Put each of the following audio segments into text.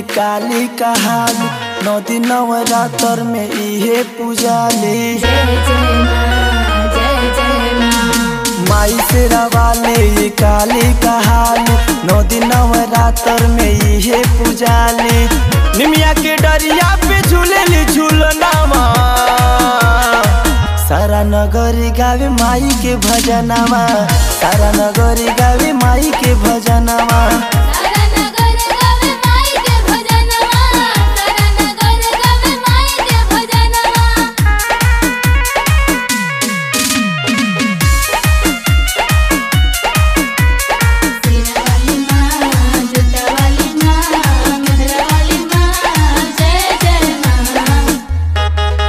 काली कहाली नौ दिन नवरात्र में इहे पूजाली जय जय माँ जय जय माँ माई से रवाले ये काली कहाली नौ दिन नवरात्र में इहे पूजाली निमिया के डरिया पे झूलेली झूलनामा सारा नगरी गावे माई के भजनामा सारा नगरी गावे माई के भजनामा सारा नगर गावे माई के भजनवा सारा नगर गावे माई के भजनवा सीरा वाली माँ जूता वाली माँ मेहरा वाली माँ जय जय माँ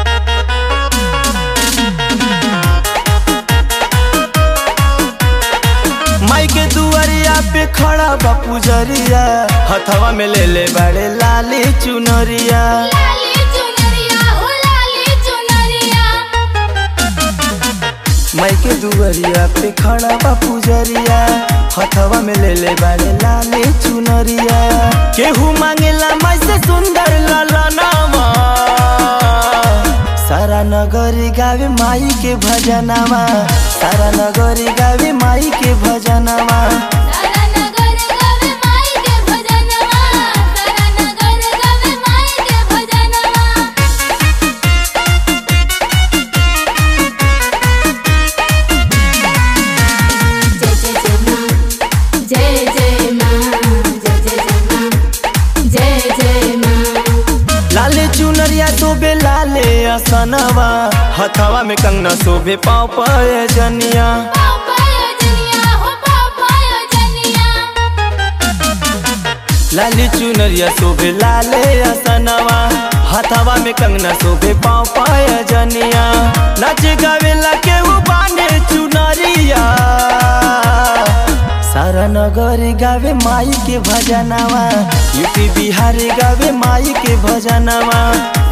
माई के दुआरिया पे खड़ा बा पुजरिया हथवा में ले ले बड़े लाली चुनरिया लाली चुनरिया हो लाली चुनरिया माई के दुआरिया पे खड़ा बा पुजरिया हथवा में ले ले बड़े लाली चुनरिया केहू मांगेला माई से सुंदर ललनामा सारा नगरी गावे माई के भजनामा सारा नगरी गावे माई के भजनामा सारा नगर गावे माई के भजनवा सारा नगर गावे माई के भजनवा जय जय माँ जय जय जय माँ जय जय जय माँ जय जय माँ लाले चुनरिया शोभे लाले असनवा हथवा में कंगना शोभे पाँव पाय जनिया पापाया जनिया हो पापाया जनिया लाली चुनरिया शोभे लाले असनवा हथवा में कंगना शोभे पाँव पाय जनिया नाचे गावेला के उ बाने चुनरिया सारा नगरी गावे माई के भजनवा यूपी बिहारी गावे माई के भजनवा